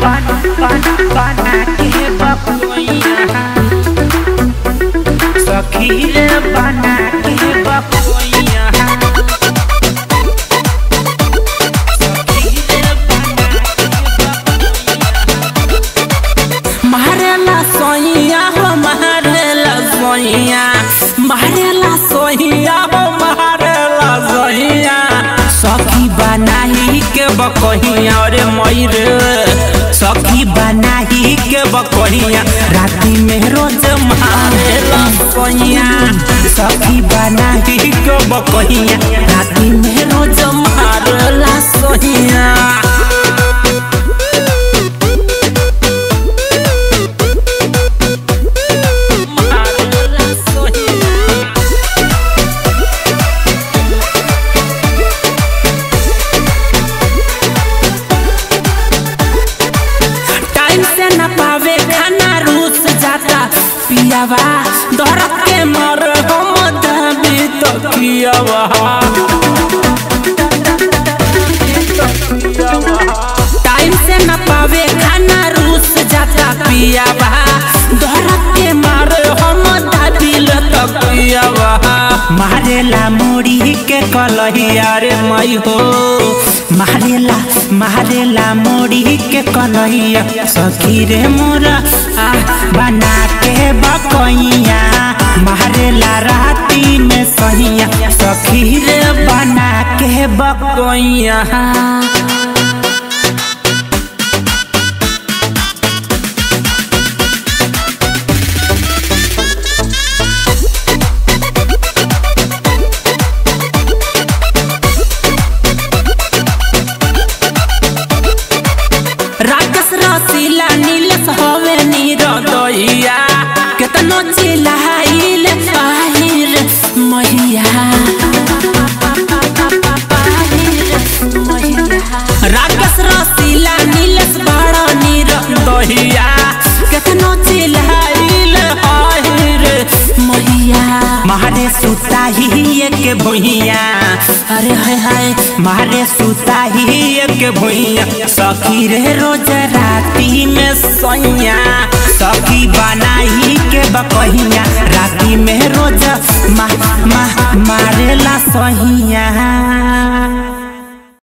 बना बना बना के बकोइया सखी रे बना के बकोइया सखी रे बना के मारेला सोइया हो मारेला सोइया मारेला सोइया हो मारेला सोइया सखी बनाही के बकहिया रे मयूर सखी बनाही के बकहिया राती में रोज मारेला सोइया सखी बनाही के बकहिया राती में रोज मारेला सोइया मारेला सोइया टाइम से न पावे खाना रूस जाता पियावा दर के मर हम दबी तो कियावा टाइम से न पावे खाना रूस जाता पियावा दर के मर हम दबी तो कियावा मारेला मुड़ी के कलहिया रे मई हो मारेला मारेला मुड़ी के कलहिया सखी रे मोरा आ बना के बकैया मारेला राती में सहिया सखी रे बना के बकैया राक्षस रसीला नीलस हवे नीरदैया केतनो चिल्लाइल आहिर मैया राक्षस रसीला नीलस बड़ नीरदैया केतनो चिल्लाइल आहिर मैया मारे सुता ही एक भुइया अरे हाय हाय मारे सुता ही एक भुइया सखी रे रोज राती में सैया सखी बनाई के बकहिया राती में रोज मा मा मारेला सहिया